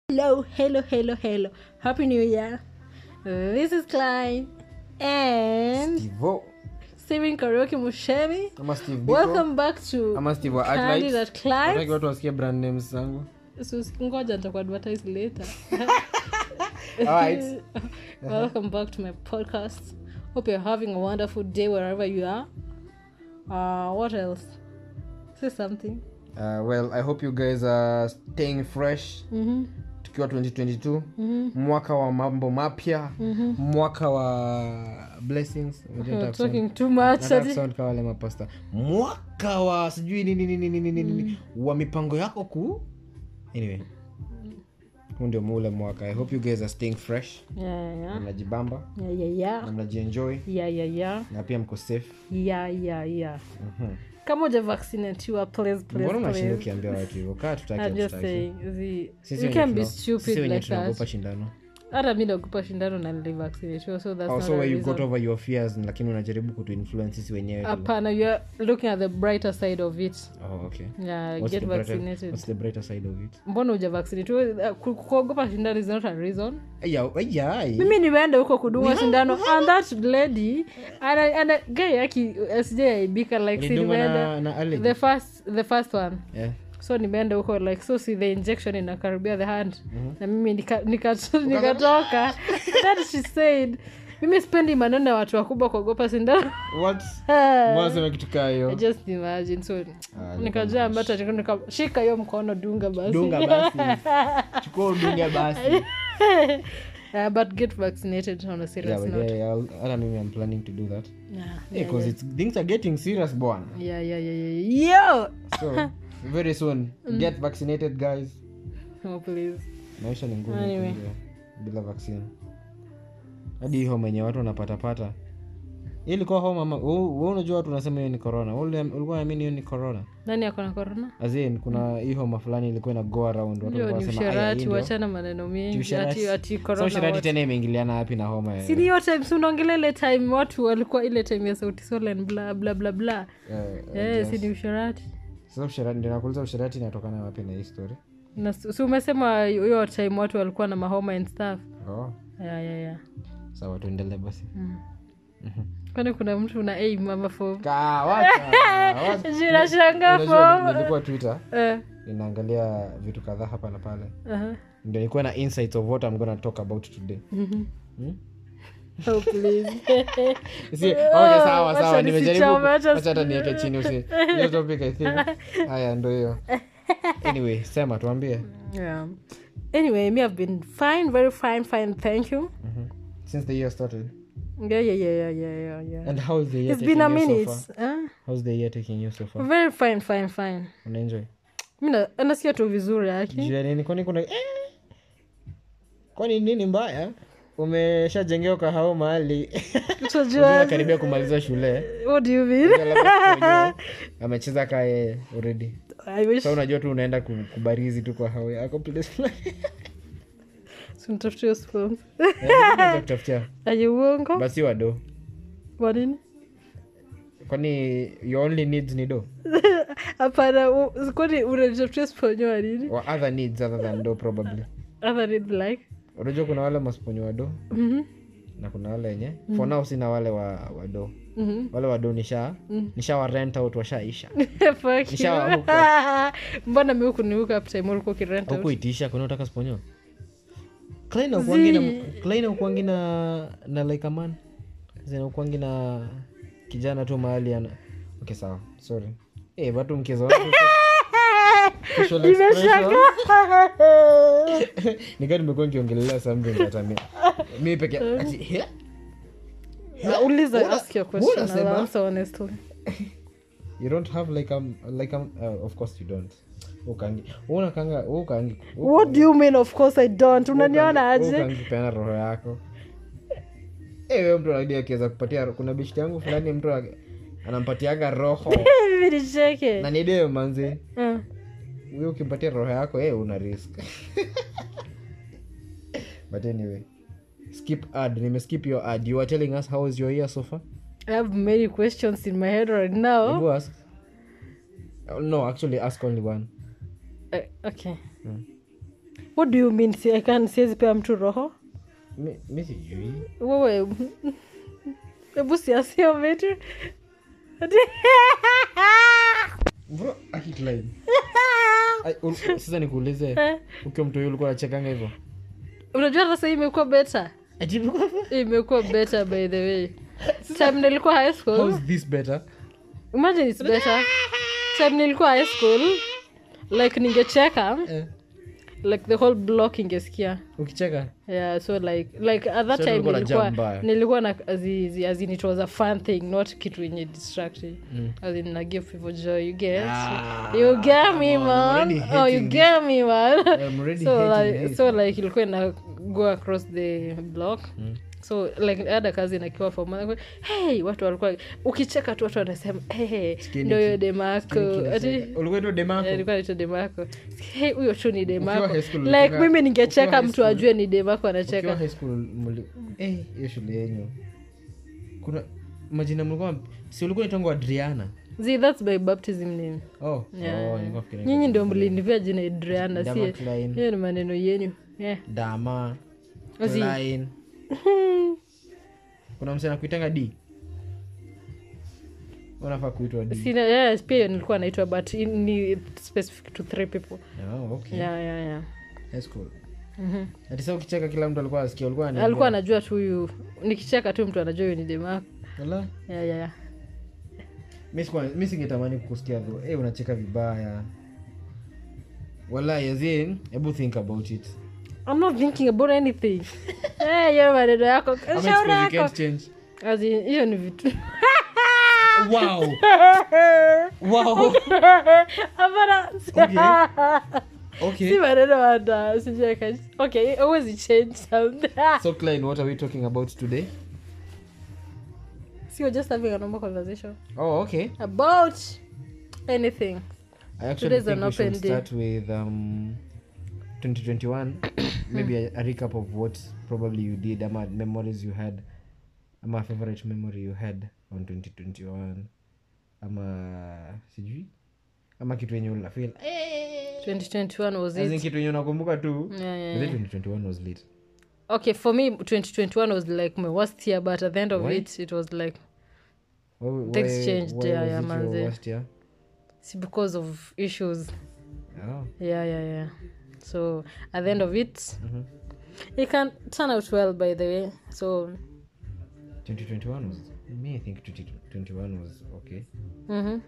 Hello, hello, hello, hello. Happy New Year. This is Klein and Steve-O. Steven Karaoke Mushemi. ama Steve Biko. Welcome back to ama Steve wa Candid Artlights. at Klein. Nataki watu wasikie brand names zangu Sus- Ngoja nitakuadvertise later. Alright. Welcome back to my podcast. Hope you're having a wonderful day wherever you are. Uh, what else? Say something. uh, well i hope you guys are staying fresh Mm-hmm. tukiwa 2022 Mm-hmm. mwaka wa mambo mapya mwaka wa blessings Unajua You're nataka kusema- talking too much. nataka Ati- kusound kama wale mapasta mwaka wa sijui nini nini nini nini nini wa mipango yako kuu anyway huu ndio muule mwaka i hope you guys are staying fresh Yeah, yeah, mnajibamba yeah, yeah, yeah. na mnajienjoy Yeah, yeah, yeah. na pia mko safe Yeah, yeah, yeah. Mhm. kama uja vaccinatiwa please, please, mbona unashinda please. ukiambia watu hivyo kaa tutaki I'm just hatutaki. saying, the, Sisi you wenye can be tuna- sisi stupid wenye like tunaogopa that. shindano hata mi naogopa shindano na nilivaccinatiwa so that's also not a where you got reason. over your fears lakini unajaribu kutuinfluence sisi wenyewe tu. hapana you are looking at the brighter side of it oh, okay yeah what's get the, brighter, vaccinated what's the brighter side of it mbona uja vaccinate Ku- kuogopa shindano is not a reason Aya, aya, mimi nimeenda huko kudungwa shindano and that lady ana, ana guy yaki sijaibika like si Ulidungwa nimeenda na, na allergy? the first the first one Yeah. so nimeenda huko like so si the injection inakaribia the hand na mimi nika- nika- nikatoka that she said mimi spendi maneno ya watu wakubwa kuogopa sindano What? Mbona sema kitu kaa hiyo I just imagine so Ah, nikajua ambata nikashika hiyo mkono dunga basi dunga basi chukua udunge basi Uh, but get vaccinated on a Yeah, serious but note yeah, yeah, I'll- hata mimi i'm planning to do that yeah, Yeah, 'cause it's things are getting serious bwana yeah, yeah, yeah, yeah. Yo! so very soon get vaccinated guys Oh, please. maisha ni ngumu Anyway. bila- bila vaccine hadi hii homa yenye watu wanapatapata Hii ilikuwa homa ama we unajua watu unasema hiyo ni corona Ule- ulikuwa naamini hiyo ni corona nani ako na corona azin kuna hii homa fulani ilikuwa ina go around watu hiyo walikuwa ni wanasema, "Aya, hii usherati ndio." wachana maneno mengi Usherati. ati, ati So corona usherati what. tena imeingiliana wapi na homa ya- si ni hiyo time si unaongelea ile time watu walikuwa ile time ya sauti solen bla bla bla bla eh, eh, si ni usherati sasa usherati ndio nakuuliza usherati inatokana wapi na hii story na si si umesema hiyo time watu walikuwa na mahoma and stuff oh yeah, yeah, yeah. sawa tuendelee basi kwani kuna mtu una aim ama form Ka- wacha, wacha. Ninashangaa Unajua, form. nilikuwa twitter Eh, inaangalia vitu kadhaa hapa na pale aha. ndio nilikuwa na insights of what I'm gonna talk about today Mhm. Hmm? Oh, please. Si- okay, sawa wacha sawa nimejaribu nisichome, wacha wacha hata niweke chini usi hiyo topic i think haya ndo hiyo anyway sema tuambie yeah. anyway me i've been fine very fine fine thank you since the year started yeah yeah yeah yeah yeah yeah, yeah. and how is the year it's been a taking you minute so far huh? how's the year taking you so far very fine fine fine unaenjoy mi na- nasikia tu vizuri aki juu ya nini kwani kuna eh? kwani nini mbaya umeshajengewa kahao mahali utajua karibia kumaliza shule what do you mean Unajua, amecheza kae already i wish sa unajua tu unaenda ku- kubarizi tu kwa hao yako place fulani. simtafutie spons Eh, unaweza kutafutia aye uongo basi wado kwa nini kwani your only needs ni do hapana u- kwani unanitafutia sponyo wa nini or other needs other than do probably other need like unajua kuna wale masponyo wa do Mhm, na kuna wale wenye for now sina wale wa, wa do mhm. wale wa do nisha nisha wa rent out washaisha Fuck you. Nishawahuka. mbona mi hukunihuka uptime ulikuwa ukirent out? hukuitisha kuna utaka sponyo Klein ukuangi na Klein ukuangi na na like a man zina ukuangi na kijana tu mahali ana okay sawa sorry eh watu mkizo facial expression nikaa nimekuwa nikiongelelea something that I mean mimi peke ati he? nauliza Mbona- ask your mbona question I'll sema? answer honestly you don't have like um like um uh, of course you don't ukangi unakanga ukangi what do you mean of course i don't unaniona aje ukangipeana roho yako Eh, wewe mtu anadi akiweza kupatia kuna bishti yangu fulani mtu ake- anampatiaga roho mimi nicheke na nideo manzi Uh, huyo ukimpatia roho yako eh, una risk but anyway skip ad nimeskip your ad you are telling us how is your year so far i have many questions in my head right now Hebu ask Oh, no actually ask only one Uh, okay what do you mean si, I can siwezi pea mtu roho Mi- mi sijui wewe hebu siasio vitu Ati- Bro, aki Clyde. Ai, ul- sasa nikuulize ukiwa mtu huyu ulikuwa nachekanga hivyo unajua hata sahii imekuwa better imekuwa better by the way time nilikuwa high school How's this better imagine it's better time nilikuwa high school like ningecheka Eh, like the whole block ingesikia ukicheka yeah so like like at that So time ulikuwa na nilikuwa jam mbaya. nilikuwa na azizi as in it was a fun thing not kitu yenye distracting Mm. as in na give people joy you get Ah, you get me come on, I'm man already oh you hating get me man I'm already so hating like this. so like ilikuwa ina go across the block Mm. so like ada kazi nakiwa fom hey watu walikuwa ukicheka tu watu wanasema hey, Skinny ndo hiyo kid. demako Skinny ati kid. ulikuwa tu demako Eh, ilikuwa naitwa demako hey, huyo tu ni demako high school like ulikuwa- mimi ukiwa ningecheka high mtu school- ajue ni demako ukiwa anacheka high school muli- eh, hiyo shule yenyu kuna majina mlikuwa si ulikuwa itangwa adriana See, that's my baptism name oh, Yeah. oh, nilikuwa fikiria nyinyi ndio mlinivia jina adriana Dama si Klein, hiyo ni maneno yenyu yeah. dama Ozi. Klein. kuna msana kuitanga d unafaa kuitwa d Sina, yeah, pia nilikuwa naitwa but in- ni specific to three people oh, okay. yeah, yeah, yeah. High school. Mhm. ati sa ukicheka kila mtu alikuwa asikia ulikuwa ananiambia, alikuwa anajua tu huyu nikicheka tu mtu anajua huyu ni demako "Wala, yeah, yeah, yeah. mi sikuwa- mi singetamani kukusikia tho hey, unacheka vibaya wala yazin hebu think about it I'm not thinking about anything Eh, hiyo maneno yako Ama shauri it's 'cause you yako can't change. As in, hiyo ni vitu wow wow hapana okay si maneno hata sijaka okay always change something so klein what are we talking about today so we're just having a normal conversation oh okay about anything i actually Today's think an we should open day. start with um 2021 maybe a, a recap of what probably you did ama memories you had ama favorite memory you had on 2021 ama sijui ama kitu yenye unafeel 2021 was As in it kitu yenye unakumbuka tu yeah, yeah, But yeah. then 2021 was lit okay for me 2021 was like my worst year but at the end of Why? it it was like Why- Things why- changed, why yeah, was yeah, it your manze. worst year? see, because of issues Oh, yeah yeah yeah so at the end of it mhm. it can turn out well by the way so 2021 was me i think 2021 was okay mhm.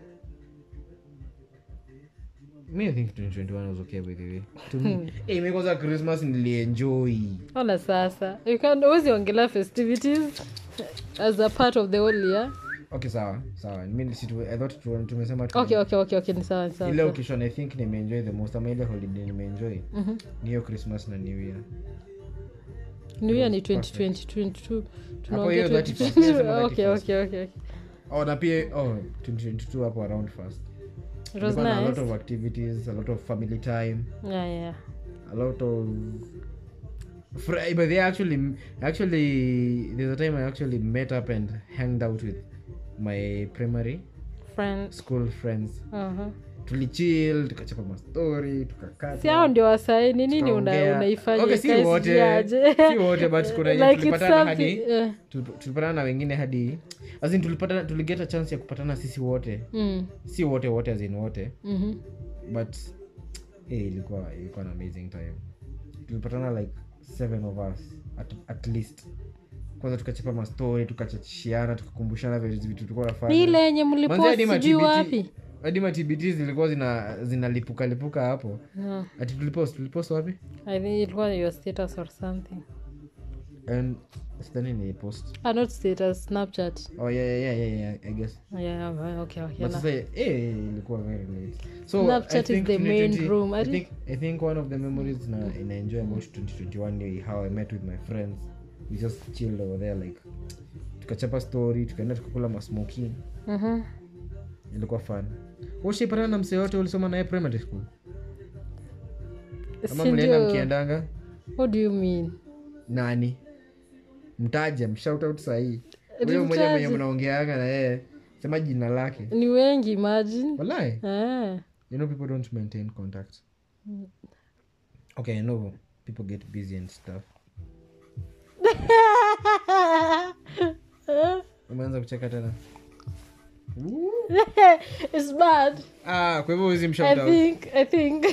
me i think 2021 was okay by the way to me hey, mi kwanza christmas nilienjoy ona sasa you can always ongelea festivities as a part of the whole year okay sawa sawa mi situ, i thought tu- tumesema tu- okay okay okay okay ni sawa ni sawa ile occasion i think nimeenjoy the most ama ile holiday nimeenjoy Mhm. ni hiyo christmas na new year new year ni Perfect. 2022 Hapo hiyo tunaongea 31st, 2022 sema okay 31st. okay okay okay. oh na pia oh 2022 hapo around first it was Kulikuwa na a lot nice of activities a lot of family time yeah yeah a lot of fr- but they actually actually there's a time i actually met up and hanged out with my primary friends school friends uh-huh. tulichill tukachapa mastori tukakata si hao ndio wasai ni nini una, tukaongea. unaifanya Okay, si ikae wote sijaje? si wote but kuna yenye like it's tulipatana something hadi eh, tuliп- tulipatana na wengine hadi as in tulipata tuligeta chance ya kupatana sisi wote mm, si wote wote as in wote mhm. but eh, ilikuwa ilikuwa an amazing time tulipatana like seven of us at, at least kwanza tukachapa mastori tukachachishiana tukakumbushana vile vitu tulikuwa ni nafanya ile yenye Manze, mlipost hadi ma sijui TBT wapi hadi ma TBT zilikuwa zina zinalipuka lipuka hapo no. ati tulipost tulipost wapi i think ilikuwa your status or something and sidhani ni post ah, not status snapchat oh yeah yeah yeah, yeah, i guess yeah okay okay but na- sasa eh ilikuwa very late so Snapchat I is think the main 2020 room. I I think- think I think one of the memories na ina enjoy about 2021 ni how I met with my friends we just chilled over there like tukachapa story tukaenda tukakula masmoking Mhm. ilikuwa fun ushaipatana na msee yote ulisoma naye primary school ama Si mlienda ndio- mkiendanga what do you mean nani mtaje mshout out sahii huyo mmoja mwenye Nimtaje? mnaongeanga na yeye sema jina lake ni wengi imagine walai eh. you know people don't maintain contact okay i know people get busy and stuff umeanza kucheka tena it's bad ah, kwa hivyo huwezi i mshout out. think i think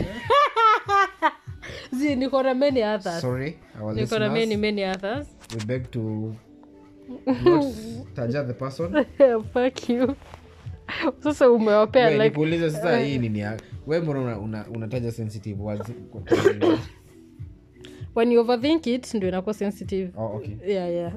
zi niko na many others sorry our niko na many listeners many others we beg to not taja the person fuck you sasa umewapea Wewe, like nikuulize sasa hii nini ya- we mbona una- una- unataja sensitive words kwa- kwa- when you overthink it ndio inakuwa sensitive oh, okay yeah yeah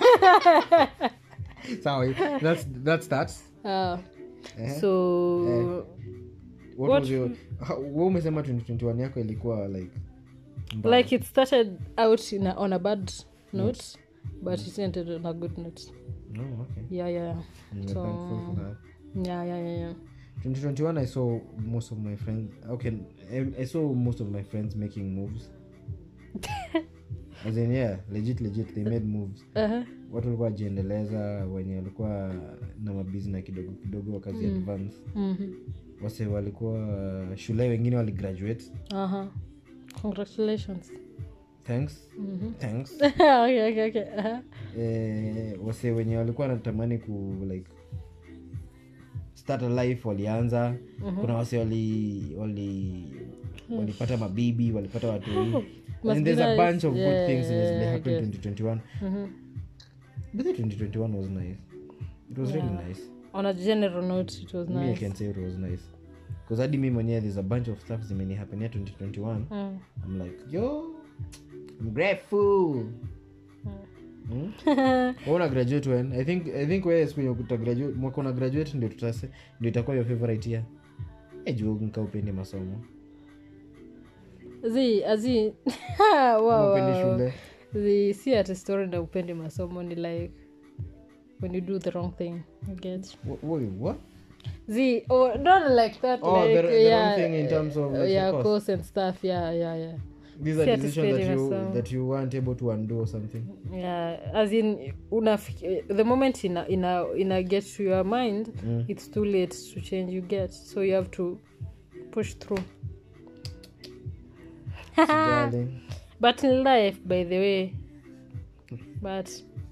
sawa that's that's that Ah, Eh, so what What- was your how- wewe umesema 2021 yako ilikuwa like mbaya. like it started out in a, on a bad note but it ended on a good note no okay yeah yeah I'm So- thankful for that yeah yeah yeah, yeah. 2021 i saw most of my friends okay I, I saw most of my friends making moves as in yeah legit legit they made moves Uh-huh. watu walikuwa wajiendeleza wenye walikuwa na mabizina kidogo kidogo wakazi advance Mhm. wase walikuwa shule wengine waligraduate Uh-huh. congratulations thanks Mhm. thanks okay okay okay uh-huh. eh, wase wenye walikuwa wanatamani ku like start a life walianza kuna wase wali wali walipata mabibi walipata watu Must and be there's a nice. bunch of Yeah, good things yeah, in I happened guess. 2021 Mhm. but the 2021 was nice it was really nice on a general note it was me i nice can say it was nice because hadi mi mwenyewe there's a bunch of stuff zimenihapenia 2021 Mm. i'm like yo i'm grateful Hmm? Wewe una graduate when i think i think wewe siku yenye uta graduate mwaka una graduate ndio tutase ndio itakuwa your favorite year eh juu nka upende masomo zi azi Kama wow, upendi wow. shule zi si ati story na upendi masomo ni like when you do the wrong thing you get Wha- wait, what zi oh, not like that Oh, like, the- the wrong yeah, thing in terms of, like, yeah your course. course and stuff yeah yeah yeah these Si are ati decisions that sipendi you masomo. that you weren't able to undo or something yeah as in unafiki the moment ina ina ina get to your mind Mm. it's too late to change you get so you have to push through Sijali. but in life by the way but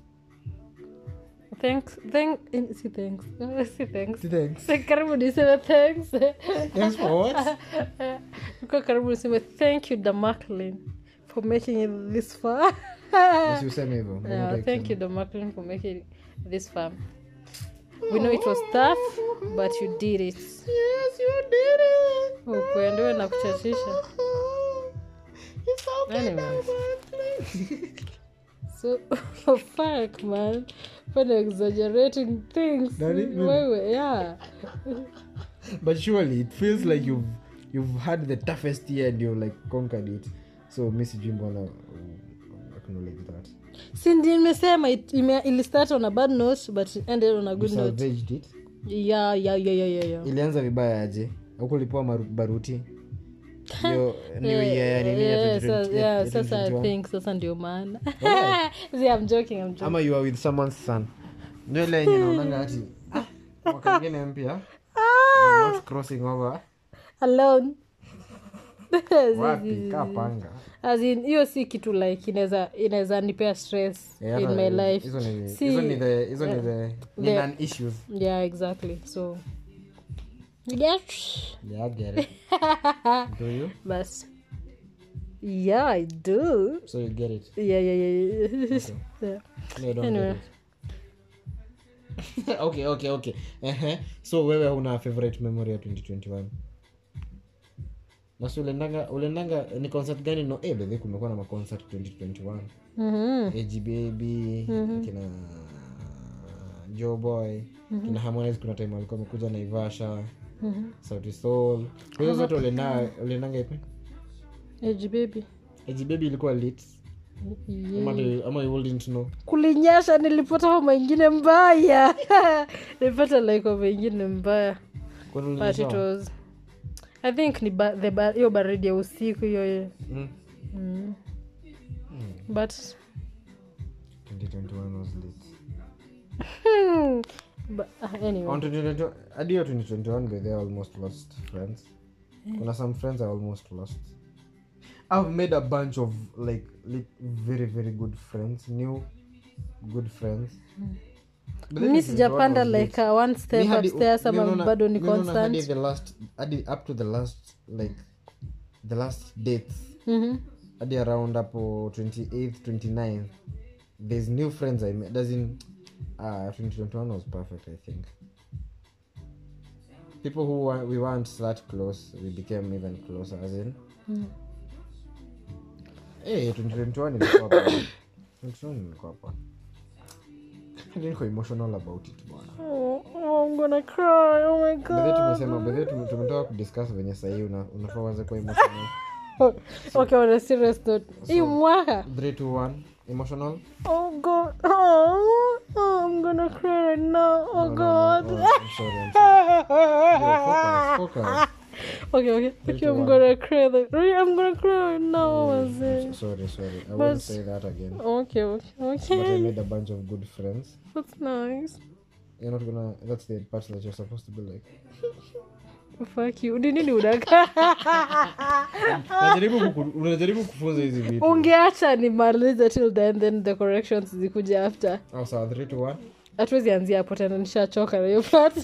thanks thank in- si thanks si thanks Thanks. Si karibu niseme thanks Thanks for what? Niko karibu niseme thank you damaklin for making it this far Yes, useme hivyo. Mbona yeah, hutaki thank kusema? you damaklin for making it this far we know it was tough but you did it Yes, you did it. ukuendewe na kuchachisha It's okay, Anyway. Damakli. so oh, fuck man when exaggerating things Nani? Mimi? wewe yeah but surely it feels like you've you've had the toughest year and you've like conquered it so mi sijui mbona uh, acknowledge that si ndi nimesema it- ime- ilistart on a bad note but it ended on a you good note salvaged it yeah yeah yeah yeah yeah yeah ilianza vibaya aje huku ulipewa maru- baruti hiyo new Yeah, year ya nini ya yeah, 2020 sa- ya yeah, sasa i 2021? think sasa ndio maana Alright. See, I'm joking, I'm joking. ama you are with someone's son ndio ile yenye naonanga ati ah, mwaka ingine mpya I'm not crossing over alone wapi kaa panga As in, hiyo si kitu like inaweza inaweza nipea stress Eh, in hata my life hizo ni Si- hizo ni the hizo ni the ni the- non issues yeah exactly so yeah yeah I get it do you but yeah i do so you get it yeah yeah yeah, yeah. Okay. yeah. No, I don't Anyway. get it. okay okay okay Ehe. so wewe una favorite memory ya 2021 nasi ulendanga ulendanga ni concert gani no eh bedhi kumekuwa na maconcert 2021 Mhm. ag baby kina joe boy kina harmonize kuna time walikuwa wamekuja naivasha Mhm. sauti soul hizo zote ulenda ulendanga ipi Age baby ag baby ilikuwa lit Yeah. ama, tu- ama you wouldn't know kulinyasha nilipata homa ingine mbaya nilipata like homa ingine mbaya Kwani but ulinyeshewa? it was i think ni ba- the ba- hiyo baridi ya usiku hiyo hiyo Mm. mm. but 2021 was lit but, uh, anyway on 2021 hadi hiyo 2021 by they almost lost friends kuna some friends i almost lost i've made a bunch of like, like very very good friends new good friends But then mi this is what sijapanda was like uh, one step Mi hadi- upstairs ama mi naona- bado ni mi naona hadi constant the last hadi up to the last like the last dates Mhm. hadi around hapo 28th 29th there's new friends i met as in uh, 2021 was perfect i think people who were, we weren't that close we became even closer as in Mm. hey, 2021 ilikuwa poa. 2021 ilikuwa poa. Hadi niko emotional about it bwana Oh, oh, I'm gonna cry. Oh my bedhe god. tumesema bedhe tume- tumetoka kudiscuss venye sahii una, unafaa uanze kuwa emotional Oh, okay, on a serious note. Hii mwaka. 3 to 1 emotional Oh god. Oh, oh, I'm gonna cry right now. Oh No, no, no. god. Oh, I'm sorry, I'm sorry. Yo, focus, focus. okay, okay. Three Okay, to I'm one. gonna cry. Like, really, I'm gonna cry right now. I'm Wazee. so- sorry sorry i But- won't say that again Okay, okay, but i okay. made a bunch of good friends That's nice. you're not gonna that's the part that you're supposed to be like Fuck you. Ni nini unaka? unajaribu kuku- unajaribu kufunza hizi vitu ungeacha nimalize till then then the corrections zikuja after oh, sawa 3 to 1 hatuwezi anzia hapo tena nishachoka na hiyo part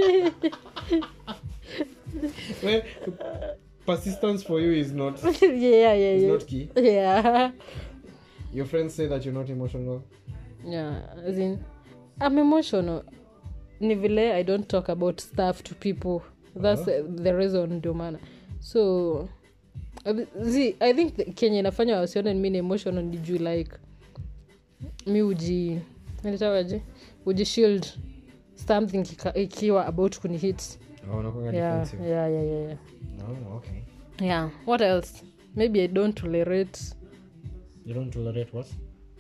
well, persistence for you is not yeah, yeah, is yeah. not key Yeah. your friends say that you're not emotional Yeah, as in, I'm emotional. Ni vile I don't talk about stuff to people. That's the, the reason ndio maana. So zi, I think the- kenye inafanya wasione mi ni emotional ni juu like mi uji nilitawaje uji shield something kika- ikiwa about kunihit oh, unakuanga yeah, defensive yeah, yeah, yeah, yeah. oh, okay yeah what else maybe i don't tolerate you don't tolerate what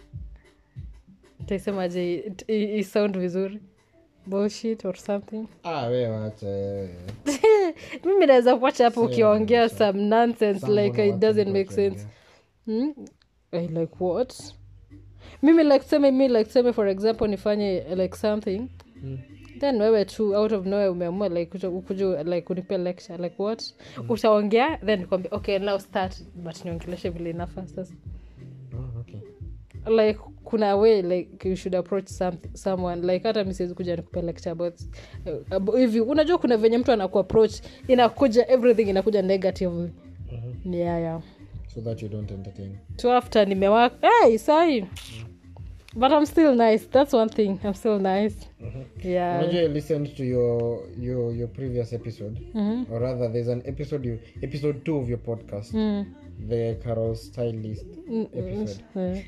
taisemaje it- i- i sound vizuri bullshit or something ah we wacha wewe mimi naweza kuacha hapo Same, ukiongea same. some nonsense Someone like it wants doesn't to make go sense yeah. hmm? I like what mimi like seme mi like seme for example nifanye like something Mm. then wewe tu out of nowhere umeamua like kuja- kuja like unipe lecture like what utaongea then nikwambia okay now start but niongeleshe vile inafaa sasa Oh, okay. like kuna way like you should approach some, someone like hata mi siwezi kuja nikupe lecture about uh, abo- hivi unajua kuna venye mtu anaku approach inakuja everything inakuja negatively Mhm. yeah, yeah. so that you don't entertain so after nimewaka hey, sai but i'm still nice that's one thing i'm still nice yeah unajua i listened to your your your previous episode Mhm. or rather there's an episode you episode two of your podcast Mm. the carol stylist Mm, episode eh.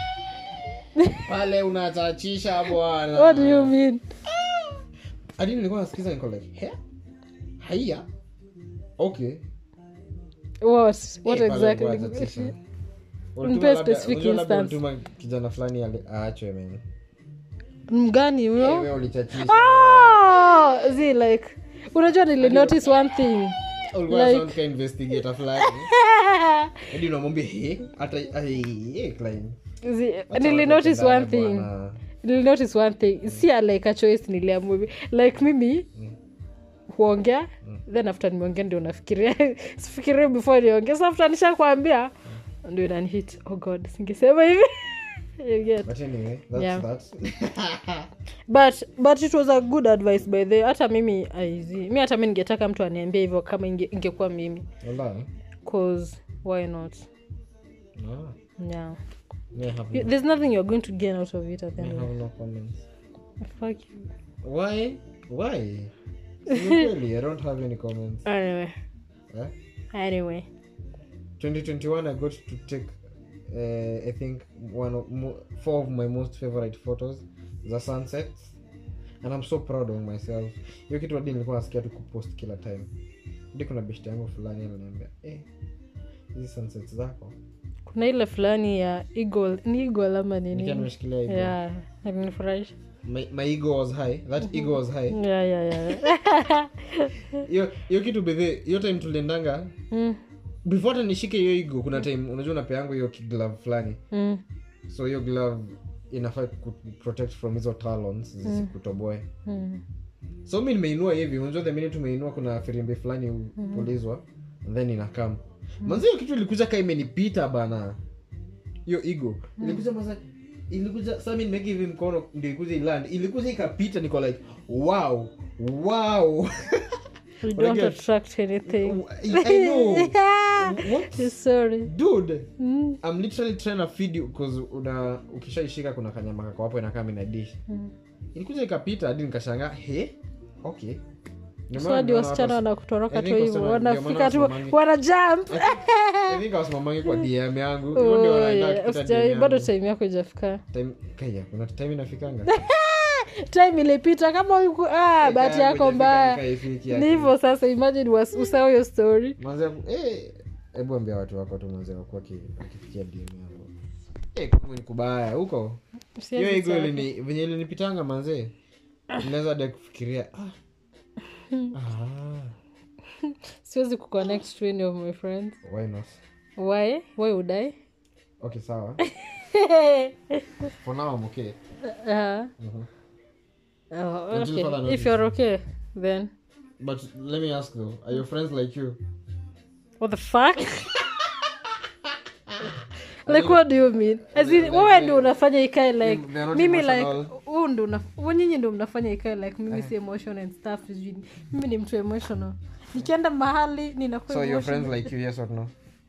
pale unachachisha bwana what do you mean hadi nilikuwa nasikiza niko like he haiya okay what what Eh, pale exactly ulikuwa unachachisha. Ulituma Nipe labda- specific unajua labda instance. ulituma kijana fulani ali- aachwe men mgani Eh, huyo wewe ulichachisha oh, zi like unajua nili notice one thing ulikuwa like- sound ka investigator fulani hadi unamwambia he hata eh, eh, Klein. Zi- Acha nili watu notice wapendane one thing bwana. nili notice one thing si a like a choice niliamua hivi. like mimi huongea then after nimeongea ndio nafikiria sifikiria before niongea so after nishakwambia ndio inanihit oh god singesema hivi You get. but anyway that's Yeah. that but but it was a good advice by the hata mimi aizi mi hata mi ningetaka mtu aniambia hivyo kama inge- ingekuwa mimi Wallah. cause why not Ah, yeah me have You- no- there's nothing you're going to gain out of it at the me end of have no comments it. Fuck you. why why Si ni kweli i don't have any comments anyway eh? anyway 2021 i got to take uh, i think one of mo- four of my most favorite photos the sunsets and i'm so proud of myself hiyo kitu hadi nilikuwa nasikia tu kupost kila time hadi kuna beshte yangu fulani aliniambia eh, hizi sunsets zako kuna ile fulani ya eagle ni eagle ama nikiwa nini nimeshikilia hivyo yeah alinifurahisha my, my ego was high that ego was high yeah yeah yeah hiyo hiyo kitu bedhe hiyo time tuliendanga mm, before hata nishike hiyo ego kuna time unajua unapeangu hiyo glove fulani mm, so hiyo glove inafaa ku protect from hizo talons zisikutoboe mm. so mi nimeinua hivi unajua the minute umeinua kuna firimbi fulani hupulizwa and then inakam manzi hiyo kitu ilikuja ka imenipita bana hiyo ego ilikuja maza ilikuja sasa mimi nimeka hivi mkono ndio ikuja iland ilikuja ikapita niko like wow wow we don't Unajua- attract anything i know what sorry dude mm. i'm literally trying to feed you because una ukishaishika kuna kanyama kako hapo inakaa mina dish Mm. ilikuja ikapita hadi nikashangaa he okay Ndio so maana hadi nimeona wasichana watu- wanakutoroka I tu think hivyo wasichana- ndio maana wanafika tu wasimamangi- wana jump I think wasimamagi kwa dm yangu hivyo ndio Oh, wanaenda yeah. kupita Usijali, DM bado yangu. time yako ijafika Time- kaya kuna time inafikanga time ilipita kama uku ah, bahati yako mbaya ni hivyo sasa imagine was- usahau hiyo story hebu ambia watu wako tu manze wakuwa wakifikia dm yangu Eh, kwangu ni kubaya huko hiyo Siwezi igo taka. ilini- venye ilinipitanga manzee inaweza de kufikiria ah. Ah, siwezi kuconnect to any of my friends why not why why would i okay sawa for now I'm okay uh, Mhm. oh, Until okay. further if you're okay then but let me ask though are your friends like you what the fuck like what do you mean as in wewe ndio unafanya ikae like They are not mimi like emotional. huu ndo una- wewe nyinyi ndo mnafanya ikae like mimi si emotional and stuff sijui ni- mimi ni mtu emotional nikienda mahali ninakuwa so your emotional. friends like you yes or no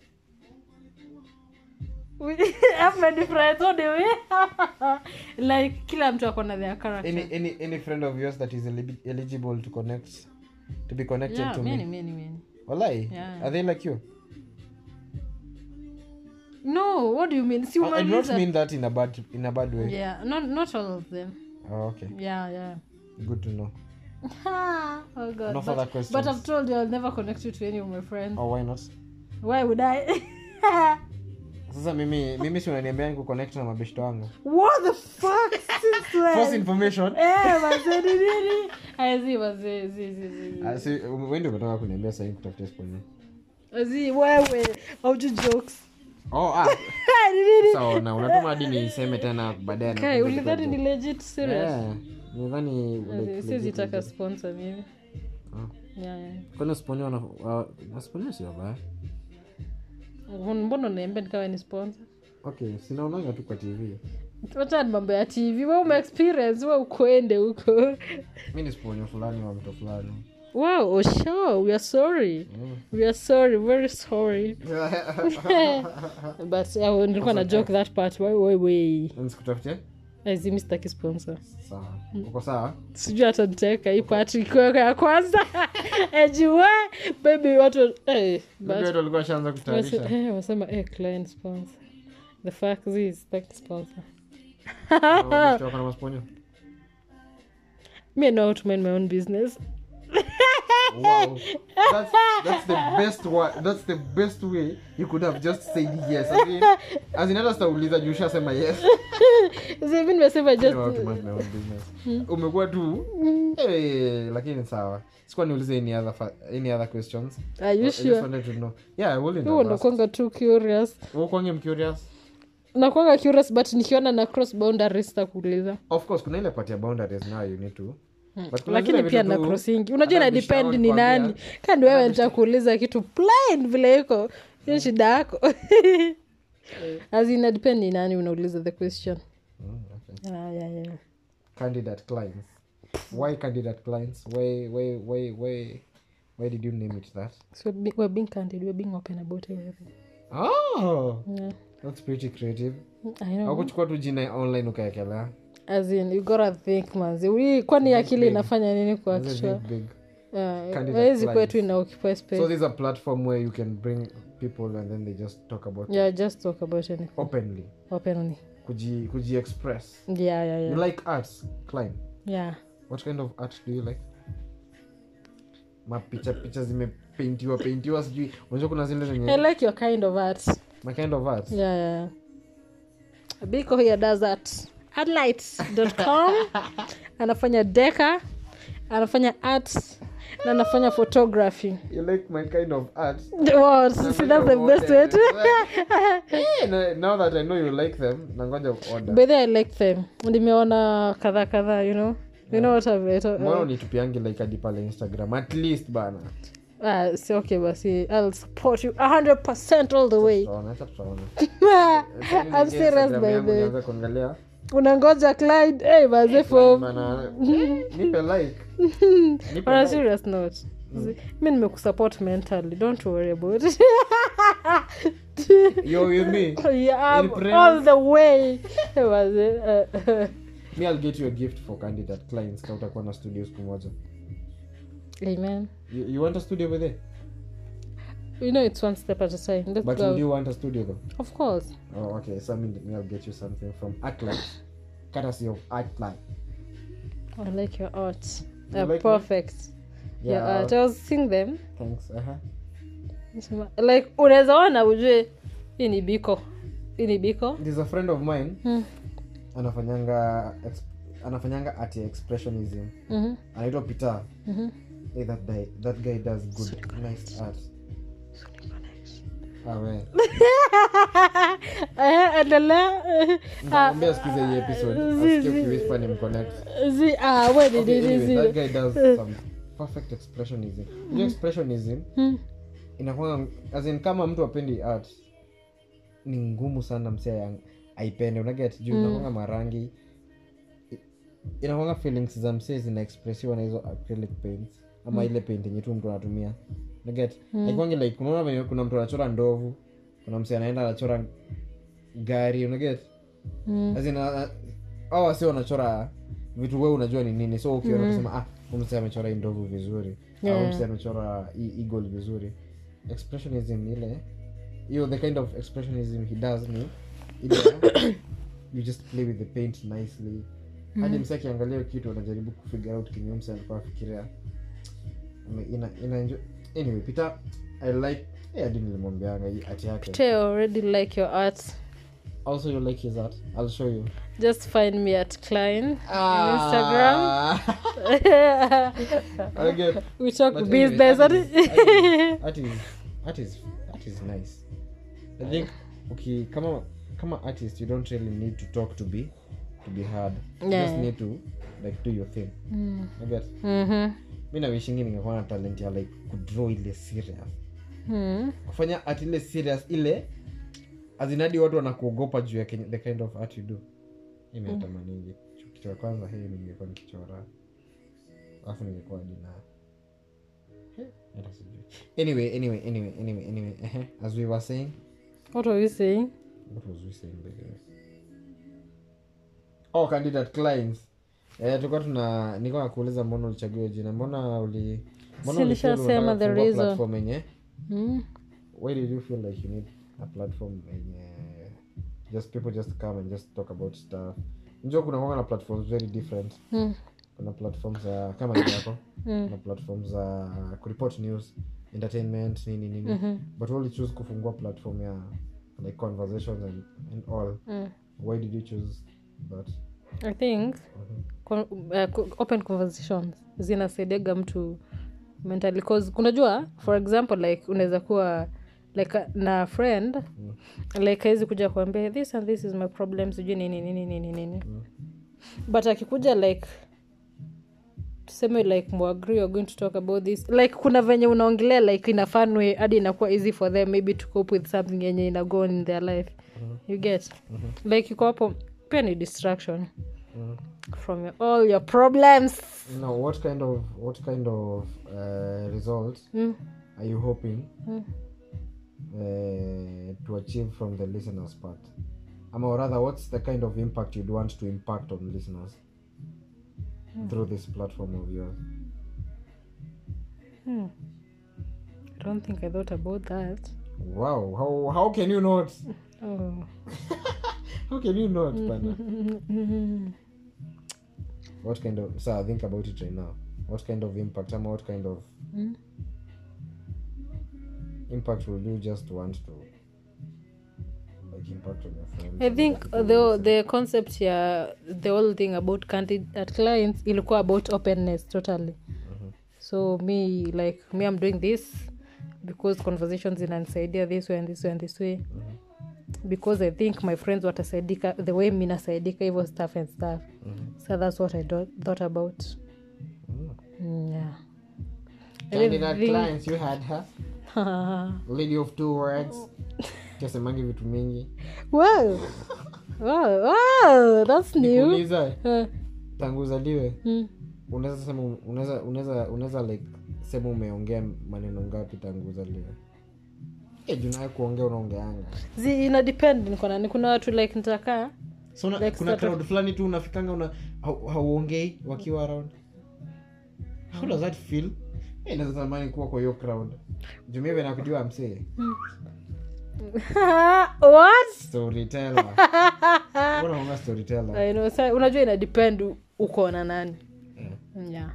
We have many friends what do you mean? like kila mtu akona their character any any any friend of yours that is eli- eligible to connect to be connected yeah to many me many many walai Yeah. are they like you no what do you mean si I, I do not umeuliza mean that in a bad in a bad way yeah not not all of them oh, okay yeah yeah good to know oh god No but, further questions. but i've told you i'll never connect you to any of my friends oh why not why would i sasa mimi mimi si unaniambia kuconnect na mabeshto wangu what the fuck since false when information eh mazee ni nini azi mazee zi zi zi Ah, si wewe ndio umetoka kuniambia sasa kutafutia sponsor zi wewe auju jokes oh ah ni nini sawa na unatuma hadi niseme tena baadaye na kai kumbuka ulidhani tu. ni legit serious Yeah, nidhani like, siwezi legit, taka legit. sponsor mimi Ah. yeah, yeah. kwani usiponiwa wana- wa- wasiponiwa sio baya mbona unaembea nikawa ni sponsor okay sinaonanga tu kwa tv wacha ni mambo ya tv we ume experience we ukwende huko mi ni sponyo fulani wa mto fulani wow oh sure we are sorry Mm. we are sorry very sorry but uh, nilikuwa na joke that part wai wai wai nisikutafutie azimi sitaki sponsor sawa uko sawa sijui hata nitaweka hii part ikiweka ya kwanza ejiwe baby watu eh, but Ndio watu walikuwa washaanza wase- kutayarisha eh, wasema eh, client sponsor the fact is sitaki sponsor Wabeshte wako na masponyo me I know how to mind my own business wow that's, that's the best wa- that's the best way you could have just said yes as in, as in hata sitauliza juu ushasema yes See, mi nimesema You just know how to mind my own business. umekuwa tu eh, lakini sawa sikuwa niulize any other, fa- any other questions are you I just sure wanted to know yeah I wouldn't huo have asked. nakwanga tu curious Wewe kwangu I'm curious nakwanga curious but nikiona na cross boundaries takuuliza of course kuna ile part ya boundaries now you need to But kuna lakini zile pia vitu na tu- crossingi unajua hata ina depend bishauri ni kuambia, nani kandi wewe nitakuuliza kitu plain vile iko hiyo shida yako as ina depend ni nani unauliza the question Mm, okay. yeah, yeah, yeah. candidate clients why candidate clients why why why why why did you name it that so be- we're being candid we're being open about everything oh yeah. that's pretty creative I know. akuchukua tu jina online ukaekelea as in you gotta think manzi We- kwani akili inafanya nini kwa That's a kichwa big, big. Yeah, Candidate hawezi clients. kwetu ina occupy space so there's a platform where you can bring people and then they just talk about yeah just talk about anything openly openly kuji kuji express yeah yeah yeah you like arts climb yeah what kind of art do you like mapicha picha zimepaintiwa paintiwa sijui unajua kuna zile i zenye like your kind of art my kind of art yeah yeah biko here does that adlight.com anafanya deka anafanya art na anafanya photography you like my kind of art What? See, that's the best way to Eh, no- now that i know you like them nangoja order by the way, i like them nimeona kadhaa kadhaa you know you know what I've, mbona unitupiangi like hadi pale instagram at least bana Ah, si okay basi i'll support you 100% all the way Tutaona, acha tutaona. i'm serious Instagram by yangu the way nianze kuangalia unangoja clyde hey, baze for Bana, nipe like Nipe on a like. serious note zi- mi nimekusupport mentally don't worry about it Yo, with me yeah, In I'm praise. all the way Baze, uh, me i'll get you a gift for candidate clients ka utakuwa na studio siku moja amen you, you want a studio with it you know it's one step at a time let's but go would you want a studio though of course oh okay so I mean, me i'll get you something from arclight courtesy of arclight i like your art You uh, like me? perfect your art i was seeing them thanks uh-huh. Nasema, like unaweza ona ujue hii ni biko hii ni biko there's a friend of mine Hmm. anafanyanga ex, anafanyanga art ya expressionism Mhm, anaitwa peter mhm. hey, that guy that guy does good nice art ah, we. Eh, endelea eh, Nitamwambia sikize hii episode asikie ukiwhisper nimconnect zi ah, we ni Okay, nini anyway, zile? that guy does some perfect expressionism Unajua expressionism Hmm. inakwanga as in kama mtu apendi art ni ngumu sana msia aipende unaget juu inakwanga marangi i- inakwanga feelings za msee zinaexpressiwa na hizo acrylic paints ama ile paint yenye tu mtu anatumia unaget haikwangi like unaona venye kuna mtu anachora ndovu kuna msee anaenda anachora gari unaget Mm. As in, uh, au wasi wanachora vitu we unajua ni nini so ukiona kusema ah huyu msee amechora hii ndovu vizuri au Yeah. msee amechora hii eagle vizuri expressionism ile hiyo the kind of expressionism he does ni ile ya, you just play with the paint nicely hadi msee akiangalia hiyo kitu anajaribu kufigure out kenye msee alikuwa afikiria Ame- ina, ina enjoy. anyway peter i like eh, hadi nilimwambianga hii art yake Tay already like your art also you like his art i'll show you just find me at klein Ah. okay. we talk But anyway, business that is, that is, that is, that is nice i think okay, kama kama artist you don't really need to talk to be to be heard you just Yeah. need to like do your thing Mm. I get Mhm. mi nawishingi ningekuwa na talent ya like kudraw ile serious Mm. kufanya art ile serious ile azinadi watu wanakuogopa juu ya kenye- the kind of art you do imeatamaningi kitu ya kwanza hii ningekuwa nikichora alafu ningekuwa dina hata sijui anyway anyway anyway anyway anyway ehe, as we were saying what are you saying what was we saying by the way oh candidate clients eh tulikuwa tuna nilikuwa nakuuliza mbona ulichagua hiyo jina mbona uli mbona Si ulifeel nishasema unataka the kufungua reason. platform yenye mm. why did you feel like you need a platform yenye just people just come and just talk about stuff njua kuna kwanga na platforms very different Mm. kuna platforms za kama ni yako Mm. kuna platforms za kureport news entertainment nini nini Mhm. but wali choose kufungua platform ya like conversations and, and all Mm. why did you choose that i think Mhm. con- uh, co- open conversations zinasaidiaga mtu mentally cause unajua for example like unaweza kuwa like uh, na friend Mm. like awezi kuja kuambia this and this is my problem sijui nini nini nini nini Mm. but akikuja like tuseme like muagree you're going to talk about this like kuna venye unaongelea like in a fun way hadi inakuwa easy for them maybe to cope with something yenye ina go on in their life you get like iko hapo pia ni distraction Mm. from your, all your problems now what kind of what kind of uh, results mm. are you hoping Mm. uh, to achieve from the listeners part um, or rather what's the kind of impact you'd want to impact on listeners through this platform of yours Hmm. i don't think i thought about that wow how, how can you not oh. how can you not pana what kind of so think about it right now what kind of impact um, what kind of Mm. impact will you just want to like impact on your friends i and think other people the, listening? the concept ya the whole thing about candidate clients ilikuwa about openness totally so me like me i'm doing this because conversations inanisaidia this way and this way and this way because i think my friends watasaidika the way mi nasaidika hivyo stuff and stuff Mhm. so that's what i do- thought about Mm. mm, yeah candidate think- clients you had her lady of two words tasemangi vitu mingi wow. wow. Wow. That's new. Nikuuliza, Uh, tangu uzaliwe mm. unaweza sema unaweza unaweza unaweza like sema umeongea maneno ngapi tangu uzaliwe Eh, juu nawe kuongea unaongeanga zi ina depend niko nani kuna watu like nitakaa so una, Like kuna sort of- crowd fulani tu unafikanga una hau- hauongei wakiwa around how does that feel Eh, naweza tamani kuwa kwa hiyo crowd jumive nakujua msee what storyteller unaonga storyteller I know, sa, unajua ina depend u- uko na nani yeah. yeah.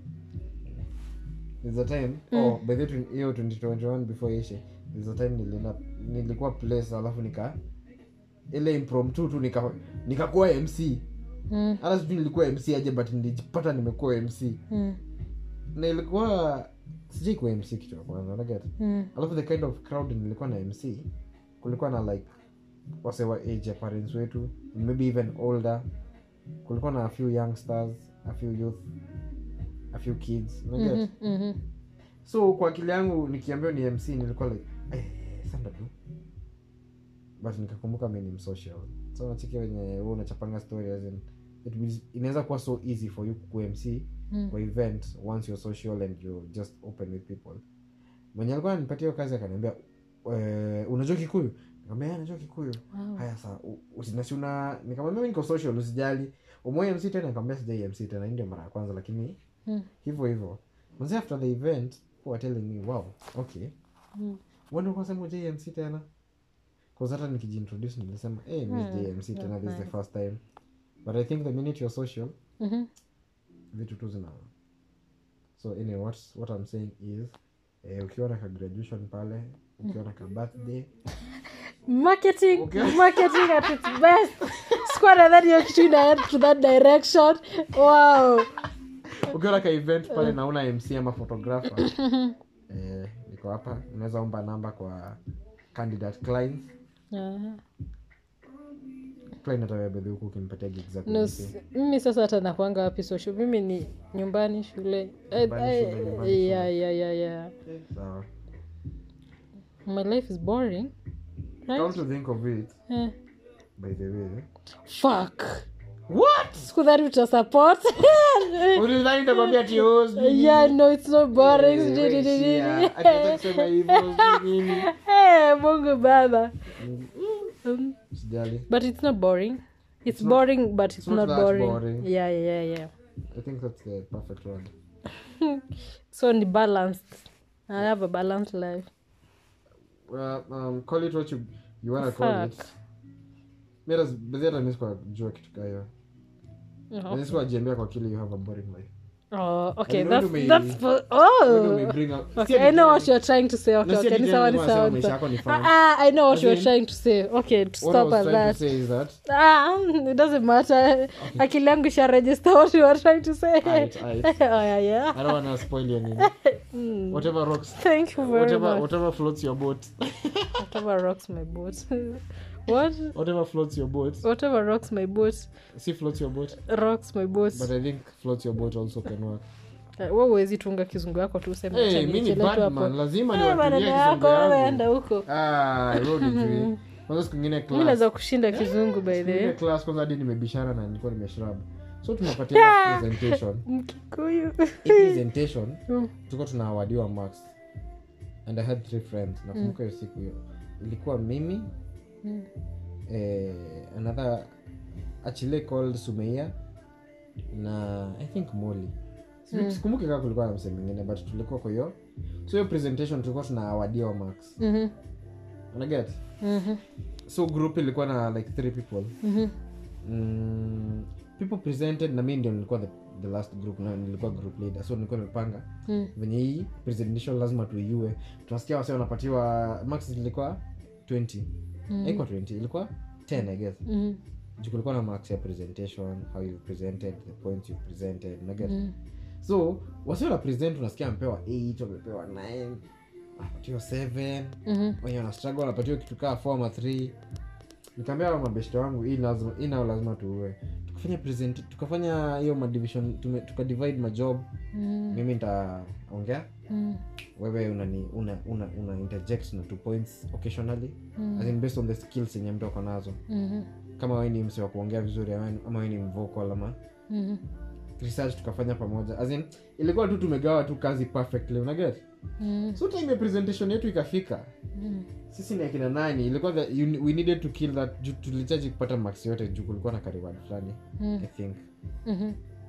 There's a time oh, by the way, hiyo 2021 before ishe there's a time nilienda nilikuwa place alafu nika ile impromptu tu nika nikakuwa mc mm. hata sijui nilikuwa mc aje but nilijipata nimekuwa mc Mm. na ilikuwa sijai kuwa mc kitu ya kwanza unaget Mm. alafu the kind of crowd nilikuwa na mc kulikuwa na like wasewa age ya parents wetu maybe even older kulikuwa na a few youngsters a few youth a few kids unaget Mhm, mhm. so kwa akili yangu nikiambiwa ni mc nilikuwa like eh, sanda tu but nikakumbuka mi ni msocial so nachiki wenye wewe unachapanga story as in, it will- inaweza kuwa so easy for you ku mc Mm. kwa event once you're social and you're just open with people mwenye alikuwa ananipatia hiyo kazi akaniambia "Eh, unajua kikuyu nikamwambia "Yeah, najua kikuyu Wow. haya saa usinasiuna nikamwambia mi niko social usijali umoe mc tena nikamwambia sijai mc tena hii ndio mara ya kwanza lakini Mm. hivyo hivyo manzi after the event who were telling me wow okay Mm. wende ukasema jmc tena bcause hata nikijiintroduce nilisema hey, miss Mm, jmc tena that's this is the nice. first time but i think the minute you're social Mhm. vitu tu zina so anyway, what, what i'm saying is eh, ukiwa na ka graduation pale ukiwa na ka birthday marketing Okay. marketing at its best sikuwa nadhani hiyo kitu inaenda to that direction wow ukiwa na ka event pale nauna mc ama photographer eh, niko hapa unaweza omba namba kwa candidate clients Aha. client atabebedhi huku ukimpatia gig zako No, zipi. s- mimi sasa hata nakwanga wapi social mimi ni nyumbani shule Eh, Nyumbani, eh, shule, nyumbani, yeah, yeah, yeah, yeah. sawa my life is boring come right? to think of it Eh. by the way fuck what sikudhani utasupport ulidhani nitakwambia ati oh, sijui yeah no it's not boring Eh, sijui we nini nini. shia. Akianza kusema hivyo, sijui nini. Eh, mungu baba Um, Sijali. but it's not boring it's, not- boring but it's, not not, that boring. boring. yeah yeah yeah I think that's the perfect word. so ni balanced i have a balanced life Well, um, call it what you, you wanna call it. Fuck. Mi hata- baadhi hata mi sikuwa jua kitu kaa hiyo. Oh. Mi sikuwa jiambia kwa akili you have a boring life. Oh, okay, And that's when do that's we- for, When do we oh. bring up- Okay, si I know ati- what you're trying to say. Okay, No, si okay, ati ni tena sawa, ni nasema sawa, ni maisha sawa. yako ni fun. Ah, ah, I know what As you're in- trying to say. Okay, to What I stop was at trying that. to say is that Ah, it doesn't matter. Akili yangu isha register what you were trying to say. Aight, aight. oh yeah, yeah. I don't wanna spoil your name. Mm. Whatever rocks Thank you very whatever much. whatever floats your boat. Whatever rocks my boat. what? Whatever floats your boat. Whatever rocks my boat See floats your boat. rocks my boat. But I think floats your boat also can work. Uh, wewe huwezi tunga kizungu yako tu useme Hey, acha mi ni niichelee tu hapo. badman lazima Eh, niwatulie maneno kizungu yako wewe yangu. enda huko. Ah, wewe unijui. kwanza siku ingine mi class naweza kushinda kizungu by siku the ingine way class kwanza hadi nimebishana na nilikuwa nimeshrub so tunapatia presentation mkikuyu Hii presentation Mm. tulikuwa tunaawadiwa marks and i had three friends nakumbuka hiyo siku hiyo ilikuwa mimi Mm. eh, another achile called sumeia na i think moli Mm. sikumbuki kaa kulikuwa na msee mwingine but tulikuwa kwa hiyo so hiyo presentation tulikuwa tunaawadiwa marks Mhm, unaget mhm, so group ilikuwa na like three people mhm. mm, people presented na mi ndio nilikuwa the, the last group na nilikuwa group leader so nilikuwa nimepanga Mm. venye hii presentation lazima tuiue tunasikia wase wanapatiwa max ilikuwa 20 Mm. haikuwa 20 ilikuwa 10 i guess Mhm, juu kulikuwa na marks ya presentation how you presented the points you presented unaget mhm. so wasi wana present unasikia amepewa 8 wamepewa 9 wanapatiwa 7 Mhm. wenye wana struggle wanapatiwa kitu kaa 4 ama 3 nikaambia hao mabeshte wangu hii lazima hii nao lazima tuue tukafanya present tukafanya hiyo madivision tume- tukadivide majob Mm. mimi nitaongea Mm. wewe unani una, una, una interject na two points occasionally Mm. as in based on the skills yenye mtu ako nazo Mhm. kama wewe ni mse wa kuongea vizuri ama ama wewe ni mvocal ama Mhm. research tukafanya pamoja as in ilikuwa tu tumegawa tu kazi perfectly unaget Mm. so time ya presentation yetu ikafika Mm. sisi ni akina nani ilikuwa the, you, we needed to kill that juu tulichaji kupata max yote juu kulikuwa na kariwad fulani Mm. i think Mhm.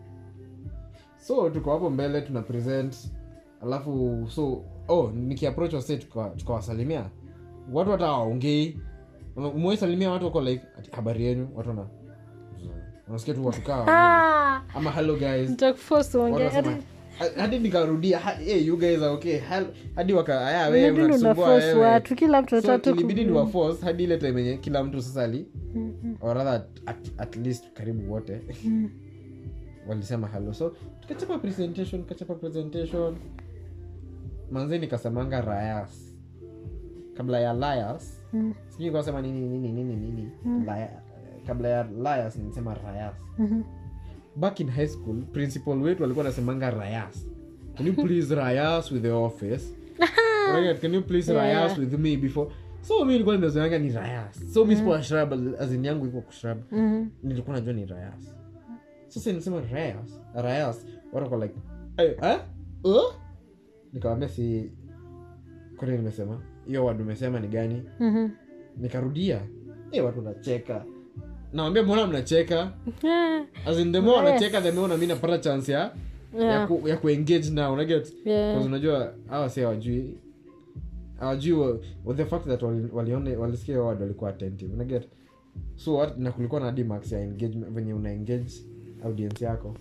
so tuko hapo mbele tuna present alafu so oh nikiapproach wase tuka- tukawasalimia watu hata waongei umewaisalimia watu wako like ati, habari yenyu watu wana unasikia tu watu kaa Ah! ama hello guys Nitakuforce Watu uongee. wanasema, Hadi- "Ha- hadi nikarudia ha- hey, you guys are okay Hel- hadi waka aya wewe inabidi unatusumbua unaforce wewe." watu kila mtu so atatu ilibidi ni waforce hadi ile time yenye kila mtu sasa ali or rather at, at, at least karibu wote walisema halo so tukachapa presentation tukachapa presentation manzi nikasemanga rayas kabla ya lias Mm. sijui kasema nini nini nini nini Laya- kabla ya lias nilisema rayas back in high school principal wetu alikuwa anasemanga rayas can you please rayas with the office Right, can you please Yeah. rayas with me before so mi nilikuwa nimezoeanga ni rayas so mi sikuwa shrub azin yangu iko kushrub nilikuwa najua ni rayas sasa nisema rayas rayas watu wako like hey, eh? uh? nikawambia si kwani nimesema hiyo wadu umesema ni gani nikarudia hey, watu wanacheka nawambia mbona mnacheka As in, the more Yes. wanacheka the more na mi napata chance ya ya, Yeah. ku, ya kuengage now unaget Yeah. Because unajua hawa si hawajui hawajui wa- wa- the fact that wali- walione walisikia wad walikuwa attentive unaget so what, na kulikuwa na dmax ya engagement venye una engage audience yako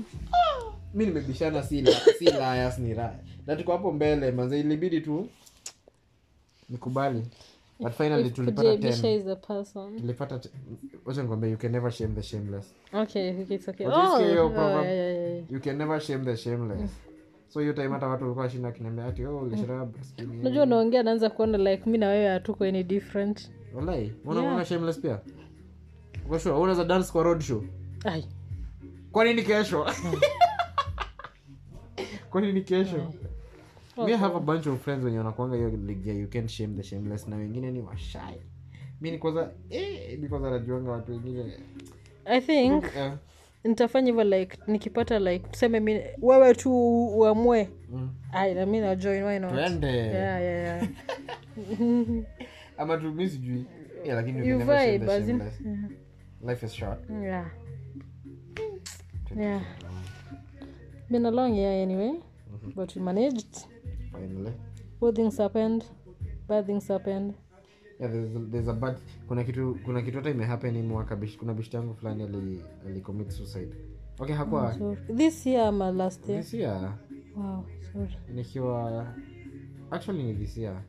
mi nimebishana si, la, si liars ni raya na tuko hapo mbele manze ilibidi tu nikubali but finally If tulipata kujaibisha 10 is a person. tulipata te- wacha nikwambie you can never shame the shameless Okay, okay, it's okay. What is Oh, hiyo oh, proverb? yeah, yeah, yeah. you can never shame the shameless so hiyo time hata watu walikuwa shinda kiniambia ati oh ulishrub skinny." unajua unaongea naanza kuona like mi na wewe hatuko any different Walai, una Yeah. una shameless pia uko sure unaweza dance kwa road show Ai. kwa nini kesho kwa nini kesho mi I have a bunch of friends wenye wanakuanga hiyo league ya you can't shame the shameless na wengine ni washai mi ni kwanza eh, because anajuanga watu wengine i think eh, nitafanya hivyo like nikipata like tuseme mi wewe tu uamue mm. ai na mi na join why not twende yeah, yeah, yeah. ama tu mi sijui yeah, lakini you you can never shame vibe the as in shameless life is short yeah yeah been a long year anyway but we managed finally good things happened bad things happened yeah, there's, a, there's a bad kuna kitu kuna kitu hata imehappen hii mwaka bish, kuna bishti yangu fulani ali, ali commit suicide okay hakuwa so this year ama last year this year wow sorry nikiwa actually ni this year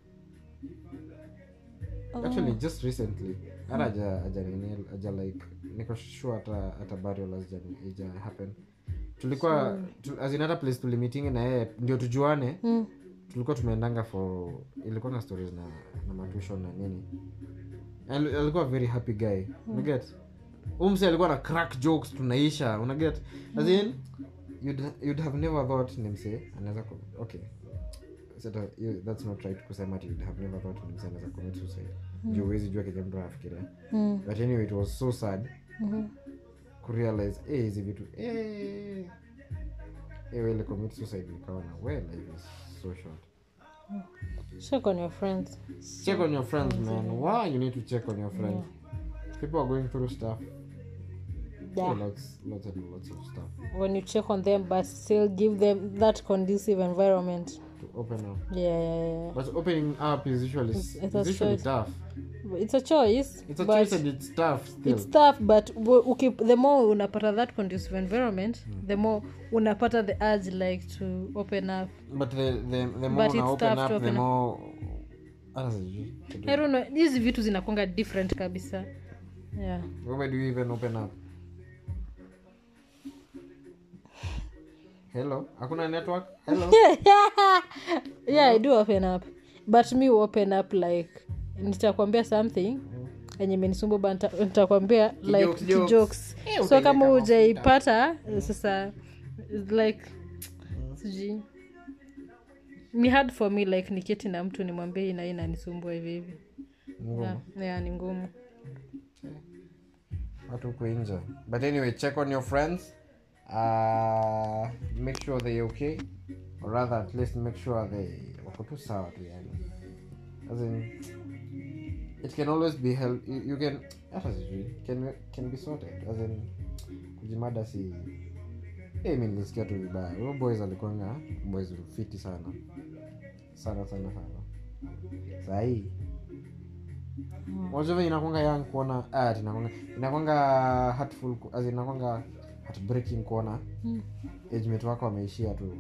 actually just recently hata aja aja nini aja like niko sure hata hata burial haja ija happen tulikuwa tu, as in hata place tulimitingi na yeye ndio tujuane mm. tulikuwa tumeendanga for ilikuwa na stories na, na matuition na nini Al- alikuwa a very happy guy unaget umse alikuwa na crack jokes tunaisha unaget as in you'd, you'd have never thought ni mse anaweza ku- okay Sasa, you- that's not right kusema ati you'd have never thought ni mse anaweza commit suicide juu huwezi jua kenye mtu anafikiria Mm. but anyway it was so sad Mhm. kurealize eh, hizi vitu eh, eh, ile commit suicide nikaona well life is so short check on your friends check on your friends man why you need to check on your friends people are going through stuff yeah lots, lots and lots of stuff when you check on them but still give them that conducive environment to open up yeah, yeah, yeah. but opening up is usually It's- it's it's, a usually choice. tough it's a choice it's a but choice and it's tough still it's tough but w- uki, the more unapata that conducive environment the more unapata the urge like to open up but the, the, the more But una it's open tough up to the open up. more hata sijui I don't know hizi vitu zinakwanga different kabisa yeah where do you even open up hello hakuna network hello yeah i do open up but me open up like nitakwambia something enye imenisumbua ba nita- nitakwambia like Kijokes, jokes. kijokes Eh, so utaileka kama mafuta. hujaipata sasa it's like sijui ni hard for me like niketi na mtu nimwambie hii na hii nanisumbua hivi hivi Ngumu. yeah, yeah, ni ngumu watu huku nje but anyway check on your friends uh, make sure they okay or rather at least make sure they wako tu sawa tu yani as in it can always be help you, you can hata sijui can, can be sorted as in kujimada si hey, mi nilisikia tu vibaya huyo boys alikuanga boys fiti sana sana sana sana sahii unajua venye inakwanga yang kuona ah, ati inakwanga inakwanga hurtful ku- as in inakwanga heartbreaking kuona Mm. age mate wako ameishia tu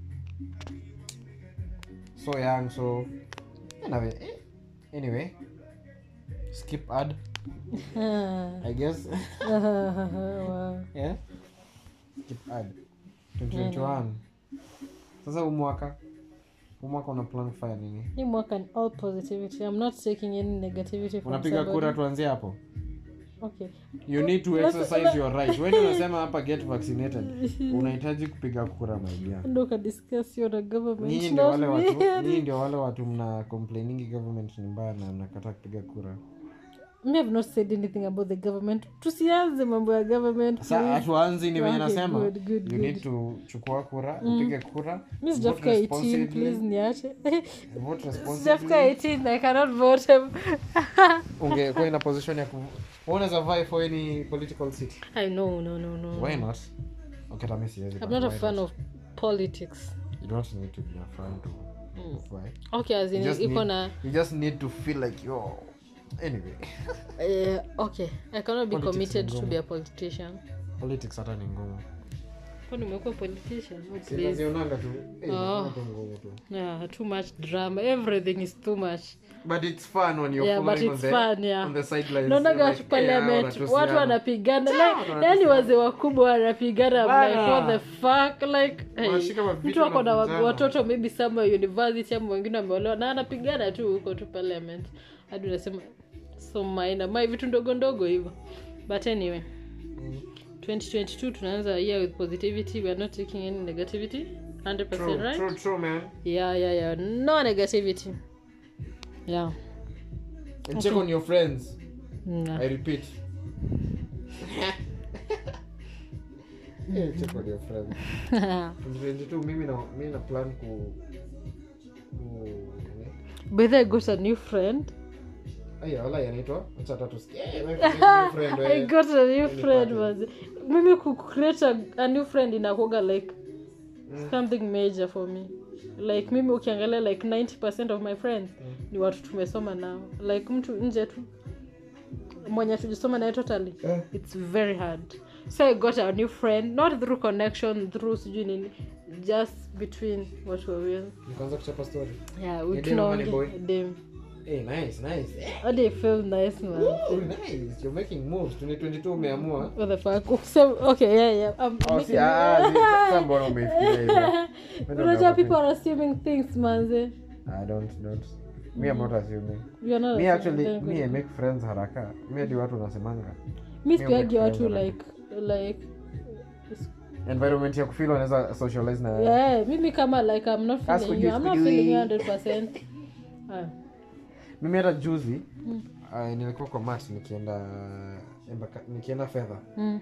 so young so anyway, eh, anyway skip ad i guess wow. yeah skip ad 2021 sasa umwaka umwaka una plan kufanya nini hii mwaka ni all positivity i'm not taking any negativity from unapiga somebody. kura tuanzie hapo okay you need to Let's- exercise your right when unasema hapa get vaccinated unahitaji kupiga kura maidia ndo ukadiscuss your government nyinyi ndio wale not watu me. nyinyi ndio wale watu mna complainingi government ni mbaya na mnakataa kupiga kura me have not said anything about the government tusianze mambo ya government sa please. hatuanzi ni venye Okay, nasema good, good, you good. need to chukua kura upige kura mi vote sijafika 18 responsibly, please niache vote sijafika responsibly 18 i cannot vote him ungekuwa ina position ya ku wewe unaweza vie for any political seat i know no no no why not okay tami siwezi i'm but not a why fan not? of politics you don't need to be a fan to vie okay as You in just iko need- na you just need to feel like yo anyway eh, okay i cannot be Politics committed ni to ngumu. be a politician politics hata ni ngumu kwani umekuwa politician oh, please sinazionanga tu eh, Oh. inakuwa tu ngumu tu yeah too much drama everything is too much but it's fun when you're Yeah, but following on it's the, fun, yeah. on the sidelines naonaga You're watu like, eh, parliament wanatusiana. watu wanapigana Yeah, like, wanatusiana. yani wazee wakubwa wanapigana I'm like, Bana. what the fuck like hey, Wanashika mavitu mtu ako na wa- wanavunjana. watoto maybe somewhere university ama wengine wameolewa na anapigana tu huko tu parliament hadi unasema so maina mai vitu ndogo ndogo hivyo but anyway 2022 tunaanza year with positivity we are not taking any negativity 100% True, right true, true, man. yeah yeah yeah no negativity yeah And check on your friends. Nah. I repeat. Yeah, check on your friends. 2022 mimi na mimi na plan ku ku By the way, I got a new friend. Aya, wala yanaitwa acha hata tusikie. Eh, wewe kuna friend I wewe. got a new Any friend party. was mimi ku create a, a new friend inakuga like something major for me like mimi ukiangalia like 90 of my friends ni watu tumesoma nao like mtu nje tu mwenye tujisoma naye totally Eh. it's very hard so i got a new friend not through connection through sijui nini just between watu wawili Nikaanza kuchapa story. yeah we Ni dem ama ni tunaongea boy? dem Eh, nice, nice. Eh, hadi I feel nice man oh, nice. You're making moves. 2022 umeamua. what the fuck Kusema- okay yeah yeah I'm Oh, making- si, ah, si, sasa mbona umeifikiria hivyo? Wewe unajua ndio people are assuming things manze I don't don't. Me I'm not assuming. You're not Me assuming actually things. me I make friends haraka. Me hadi watu nasemanga. mi sikiagi make watu friends like like Environment ya kufeel unaweza socialize na yeah mimi kama like i'm not As feeling for you you, i'm not for you. feeling you 100% Ah, mimi hata juzi uh, nilikuwa kwa mat nikienda embaka, nikienda fedha mm.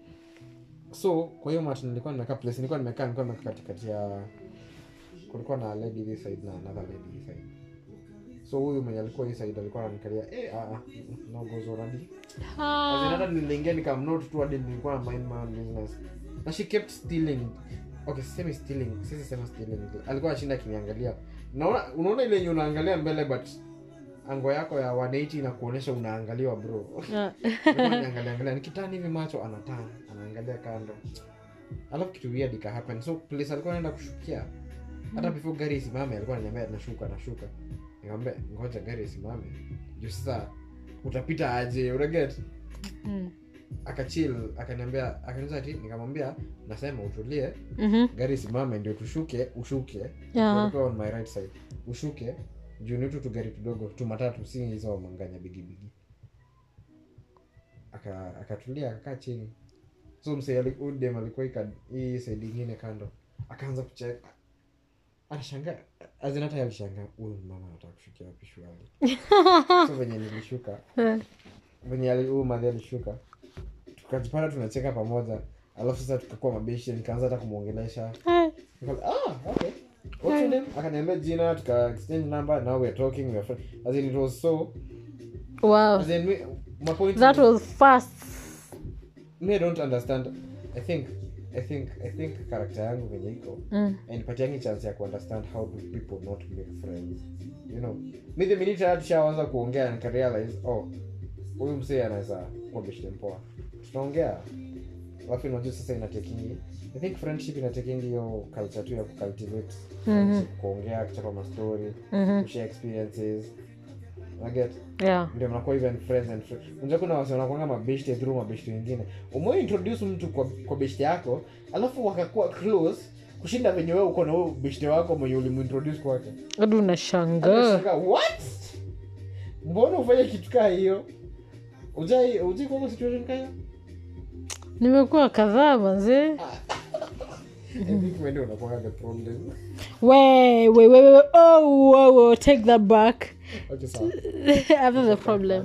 so kwa hiyo mat nilikuwa nimekaa place nilikuwa nimekaa nilikuwa nimekaa katikati ya kulikuwa na lady this side na another lady this side so huyu mwenye alikuwa hii side alikuwa ananikalia eh ah ah, no goes already Ah, hata niliingia nikamnote tu hadi nilikuwa na mind my own business na she kept stealing okay sisemi stealing sisi sema stealing alikuwa ashinda akiniangalia naona unaona ile yenye unaangalia mbele but ango yako ya 180 inakuonyesha unaangaliwa bro ah. Alikuwa ananiangalia angalia nikitani hivi macho anatana anaangalia kando alafu kitu weird ika happen so place alikuwa anaenda kushukia hata before gari isimame alikuwa ananiambia nashuka nashuka nikamwambia ngoja gari isimame juu sasa utapita aje unaget Mm. akachil akaniambia akaniza ati nikamwambia nasema utulie Mhm. gari simame ndio tushuke ushuke Yeah. Walikuwa on my right side ushuke juu ni tu tugari tudogo tu matatu si hizo manganya bigibigi aka- akatulia akakaa chini so msee ali- huyu dem alikuwa ika- hii saidi ingine kando akaanza kucheka anashangaa azin hata yeye alishangaa huyu mama anataka kushukia wapi shwali so venye nilishuka venye ali- huyu madhi alishuka tukajipata tunacheka pamoja alafu sasa tukakuwa mabishi nikaanza hata kumwongelesha Eh, Nika- ah, okay. What's your name? akaniambia jina tuka exchange number now we're talking we're friends. as in it was so wow as in we, my point that is, was fast me I don't understand i think i think i think character yangu venye iko mm. inipatiangi chance ya kuunderstand how do people not make friends you know mi the minute hata tushaanza kuongea nikarealize oh huyu msee anaweza kuwa beshte mpoa tunaongea alafu unajua sasa inatekingi i think friendship inatekingi hiyo culture tu ya kucultivate friendship, kuongea kuchapa mastori Mhm. kushare experiences naget yeah ndio mnakuwa even friends and friends unajua kuna wase wanakuanga mabeshte through mabeshte wengine umewahi introduce mtu kwa, kwa beshte yako alafu wakakuwa close kushinda venye wewe uko na huyo beshte wako mwenye ulimuintroduce kwake hadi unashangaa Unashangaa, what mbona ufanye kitu kaa hiyo ujai ujai kwa situation kaa hiyo nimekuwa kadhaa manzee i think wewe ndio unakuwa the problem we we we we oh whoa, whoa, take that back okay sawa I'm not the problem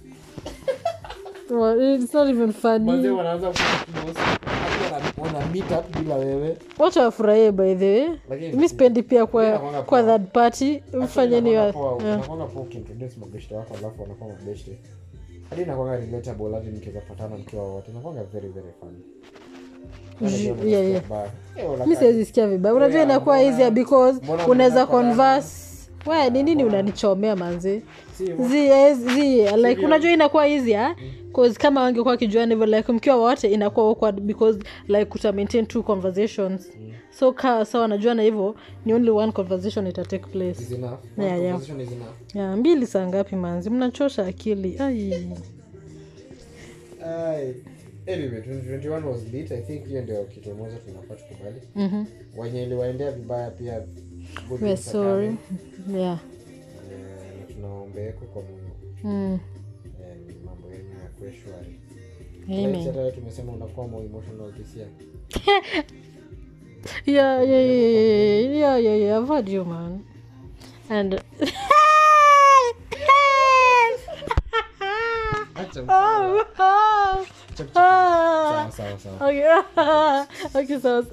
well, it's not even manze funny wanaanza kuwa close hadi wana- wana meet up bila wewe wacha wafurahie by the way Lakini- mi spendi pia kwa Inakuanga kwa poa. third party mfanyeni wa yeah. unakwanga po ukiintroduce mabeshte wako alafu wanakuwa mabeshte hadi inakwanga relatable hadi mkiweza patana mkiwa wote inakwanga very very fun Ju- yeah, yeah. mi mi siwezi sikia vibaya unajua Yeah, inakuwa mbona- easier because mbona unaweza mnaenda kwa converse we ni nini unanichomea manzi zi, eh, zi, like unajua inakuwa easier cause kama wangekuwa kijuani hivyo like mkiwa wote inakuwa awkward because like kuta maintain two conversations so ka sawa najuana hivyo ni only one conversation ita take place Yeah, yeah. ya mbili saa ngapi manzi mnachosha akili ai anyway 2021 was lit i think hiyo ndio kitu moja tunafaa tukubali Mhm. wenye iliwaendea vibaya pia good We're things are sorry coming. yeah Eh, na tunaombeeko kwa mungu mm. Eh, mambo yenu yakuwe shwari Amen. hata wewe tumesema unakuwa more emotional this year yeah, yeah, yeah, yeah, yeah, yeah, yeah. I've heard you, man. And Acha oh, oh, Chap, chap. ah. Sawa, sawa, sawa. okay, okay, so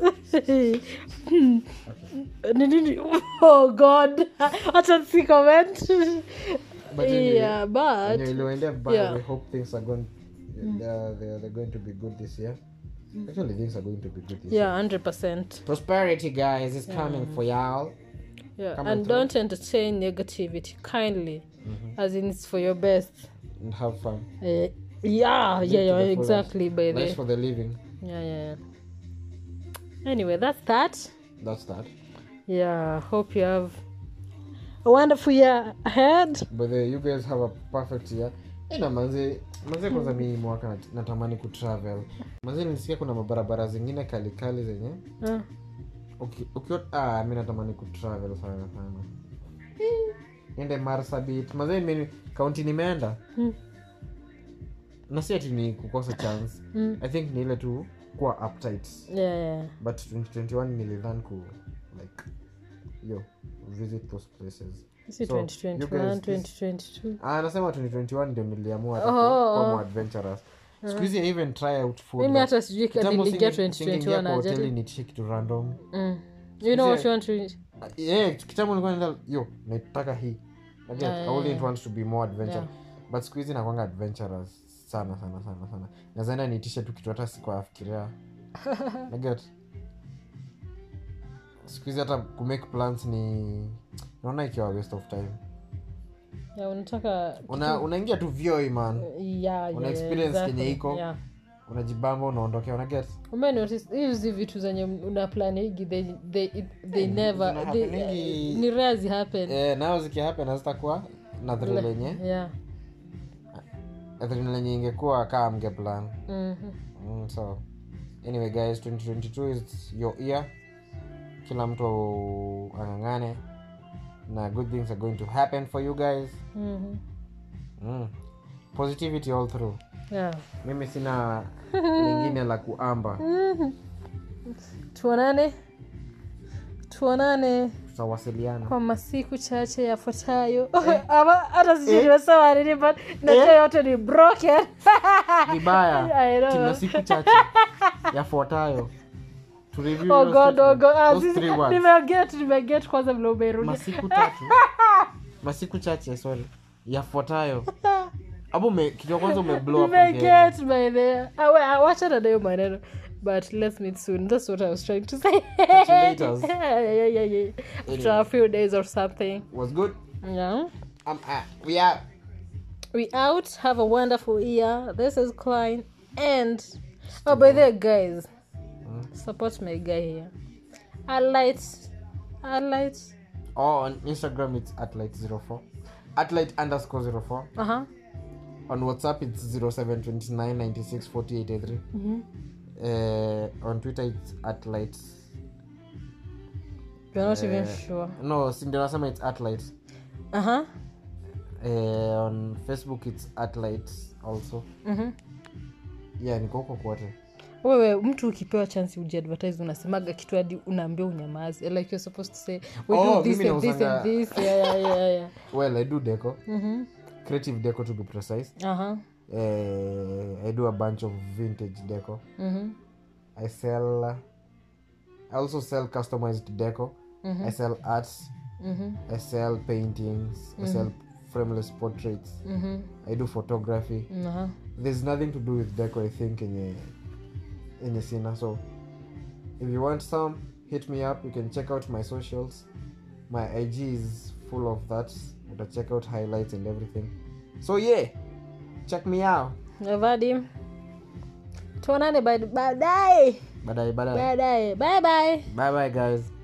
Ni nini? oh God, acha si comment. But anyway, yeah, but wenye iliwaendea vibaya, yeah. we hope things are going they're, they're, they're going to be good this year actually things are going to be good this year yeah, hundred percent. prosperity guys is coming for y'all Yeah, Come and on, don't entertain negativity kindly, as in it's for your best. and have fun Uh, yeah, Live yeah, to yeah, the fullest. exactly. By life the for the living yeah, yeah, yeah. Anyway, that's that. that's that Yeah, hope you have a wonderful year ahead. but the, you guys have a perfect year ina manze manze kwanza mi mwaka nat- natamani kutravel manze nilisikia kuna mabarabara zingine kalikali zenye Uh, uki- ukiwa ah, mi natamani kutravel sana sana ende marsabit manze mimi kaunti nimeenda Mm. na si ati ni kukosa chance mm, i think ni ile tu kuwa uptight yeah, yeah. but 2021 nilidhan ku like yo visit those places Is it So, you 2021, guys, this- 2022? Ah, nasema 2021 ndio niliamua hata Oh, ku- oh, kuwa oh. more adventurous siku hizi I even try out food Mimi like- hata sijui ka kitambo niliingia singe- singeingia 2021 kwa hoteli ajali. nitishe kitu random Mm. You know what Siku you want to eat? Ah, yeah, kitambo nilikuwa naenda yo naitaka hii Like, Yeah, I yeah, only yeah. want to be more adventure Yeah. but siku hizi nakwanga adventurous sana sana sana sana nazaenda niitishe tu kitu hata sikuafikiria naget siku hizi hata kumake plans ni naona ikiwa waste of time Yeah, unataka una unaingia tu vyoi man yeah, yeah, una yeah, experience exactly. kenye iko. Yeah. unajibamba unaondokea unaget umenotice hizi vitu zenye una planigi they, they, it- they never zina they, happeningi- ni rare zi happen eh, nayo zikihappen hazitakuwa na thrill yenye yeah thrill lenye ingekuwa kaa mge plan Mhm. mm, so anyway guys 2022 is your year kila mtu ang'ang'ane na good things are going to happen for you guys Mhm. mm. positivity all through yeah. mimi sina lingine la kuamba tuonane tuonane tutawasiliana kwa masiku chache yafuatayo ama hata sijui nimesema nini but najua yote ni broken vibaya I know. kina siku chache yafuatayo To review oh your god oh statement. god ah, Those sisi- three words. nimeget nimeget kwanza vile umerudi masiku tatu masiku chache sorry yafuatayo hapo ume- kitu ya kwanza umeblow up again. nimeget by the Ah, we- ah, wachana nayo maneno but let's meet soon that's what i was trying to say you later. yeah, yeah, yeah, yeah. after a few days or something was good yeah um, uh, we are we out have a wonderful year this is klein and oh by the way, guys support my guy here i light i light or on instagram it's at light 04 at light underscore 04 uh-huh on whatsapp it's 0729 96 48 83 uh, on twitter it's at light you're not even sure no si ndio nasema it's at light uh-huh uh, on facebook it's at light also Mhm. yeah niko huko kwote wewe mtu ukipewa chance ujiadvertise unasemaga kitu hadi unaambia unyamazi like you're supposed to say we Oh, do this mimi and this nausanga- and this yeah yeah yeah yeah well i do deco mhm creative deco to be precise uh-huh uh, i do a bunch of vintage deco mhm i sell i also sell customized deco i sell arts mhm i sell paintings i sell frameless portraits mhm i do photography uh-huh there's nothing to do with deco i think enye enye sina so if you want some hit me up you can check out my socials my ig is full of that uta check out highlights and everything so yeah check me out vadim tuonane baadaye baadaye baadaye baadaye bye bye bye bye guys